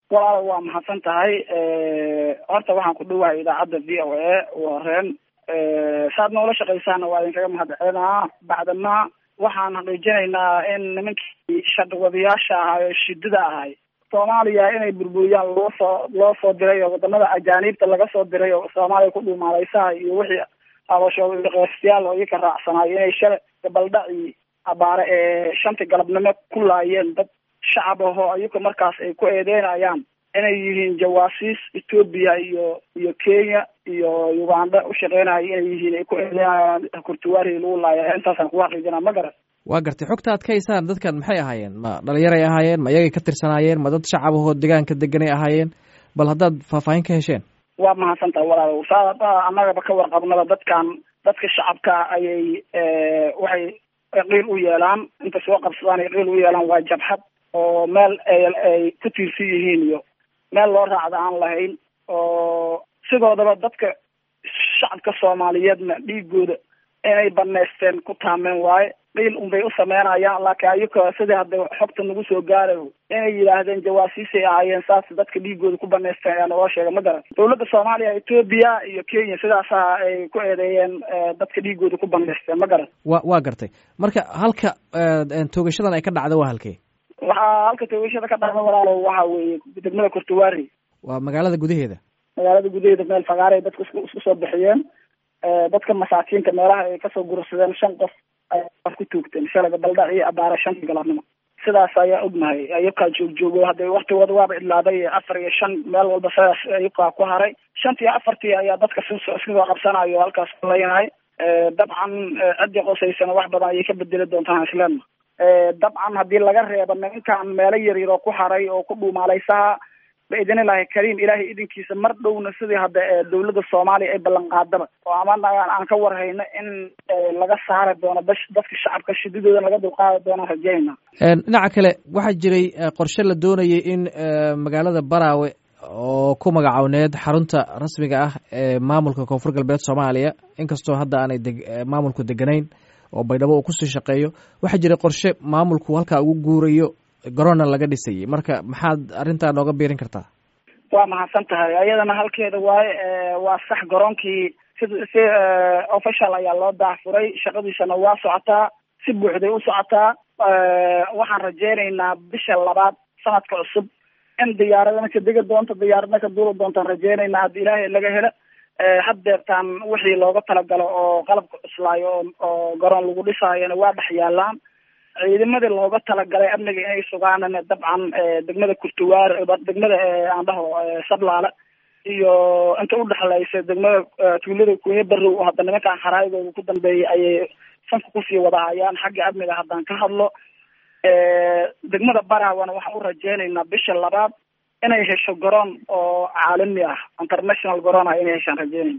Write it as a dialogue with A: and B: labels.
A: walaal waa mahadsan tahay horta waxaan ku dhowahay idaacadda v o a wareen saad noola shaqaysaana waa idinkaga mahad celinaa bacdama waxaan xaqiijinaynaa in nimankii shaqwadayaasha ahaa ee shidada ahay soomaaliya inay burburiyaan loo soo loo soo diray oo wadamada ajaaniibta laga soo diray oo soomaaliya ku dhumaaleysaha iyo wixii abashooqeestiyaal oo iyaka raacsanaay inay shalay gabaldhaci abaare ee shantii galabnimo ku laayeen dad shacab ahoo iyaka markaas ay ku eedeynayaan inay yihiin jawaasiis etoobiya iyo iyo kenya iyo uganda ushaqeynaya inay yihiin ay ku eedeynayaan kurtuwaari lagu laaya intaasaan kugu xaqiijinaa ma garan
B: waa gartay xogta ad ka haysaan dadkan maxay ahaayeen ma dhalinyaray ahaayeen ma iyagay ka tirsanaayeen ma dad shacab ahoo deegaanka deganay ahaayeen bal haddaad faahfaahin ka hesheen
A: waa mahadsantaha walaal saa annagaba ka warqabnaba dadkan dadka shacabka ayay waxay qiil u yeelaan inta soo qabsadaan ay qiil u yeelaan waa jabxad oo meel ay ku tiirsan yihiin iyo meel loo raacda aan lahayn oo sidoodaba dadka shacabka soomaaliyeedna dhiigooda inay banaysteen ku taameen waaye qiil unbay u sameynayaan laakiin ayaka sidii hadda xogta nagu soo gaarayo inay yidhaahdeen jawaasiisay ahaayeen saas dadka dhiigooda ku banaysteen ayaa naloo sheegay ma garan dawladda soomaaliya etoobiya iyo kenya sidaasa ay ku eedeeyeen dadka dhiigooda ku banaysteen ma garan
B: wa waa gartay marka halka toogashadan ay ka dhacda waa halkee
A: waxaa halka toogashada ka dhacda walaalo waxa weeye degmada kurtuwaari
B: waa magaalada gudaheeda
A: magaalada gudaheeda meel fagaaray dadka isku isku soo bixiyeen dadka masaakiinta meelaha ay kasoo gursadeen shan qof ay ku tuugteen shalay gabaldhac iyo abaare shantii galabnimo sidaas ayaa ognahay ayabkaa joogjoogo hadda waktigooda waaba idlaaday afar iyo shan meel walba sidaas ayabkaa ku haray shantii afartii ayaa dadka iskasoo qabsanayo halkaas leeyahay dabcan ciddii qosaysana wax badan ayay ka bedeli doontaan islaamna dabcan haddii laga reebo nimankan meelo yaryar oo ku haray oo ku dhuumaaleysaha baidin ilahi kariim ilaahay idinkiisa mar dhowna sidii hadda dawladda soomaaliya ay ballan qaadaba oo amana aan ka warhayno in laga saari doono bash dadka shacabka shidadooda laga dulqaadi doonaan rajeynaa
B: dhinaca kale waxaa jiray qorshe la doonayay in magaalada baraawe oo ku magacowneed xarunta rasmiga ah ee maamulka koonfur galbeed soomaaliya inkastoo hadda aanay de maamulku deganayn oo baydhabo uu kusii shaqeeyo waxaa jiray qorshe maamulku halkaa ugu guurayo garoonna laga dhisayay marka maxaad arrintaa nooga biirin kartaa
A: waa mahadsan tahay ayadana halkeeda waaye waa sax garoonkii si si official ayaa loo daahfuray shaqadiisana waa socotaa si buuxday u socotaa waxaan rajeynaynaa bisha labaad sanadka cusub in diyaaradana ka degi doonto diyaaradna ka duuli doontaan rajeynaynaa haddii ilaahay laga helo haddeertaan wixii looga talagalo oo qalabka cuslaayo oo garoon lagu dhisaayona waa dhex yaalaan ciidamadii looga talagalay amniga inay sugaanana dabcan degmada kurtuwaar degmada aan dhaho sablaale iyo inta udhexlaysa degmada tuulada kunye barrow oo hadda nimankaan xaraayigooda ku dambeeyay ayay sanka kusii wadahayaan xagga amniga haddaan ka hadlo degmada baraawana waxaan u rajeynaynaa bisha labaad inay hesho garoon oo caalami ah international garoon ah inay heshaan rajeynayna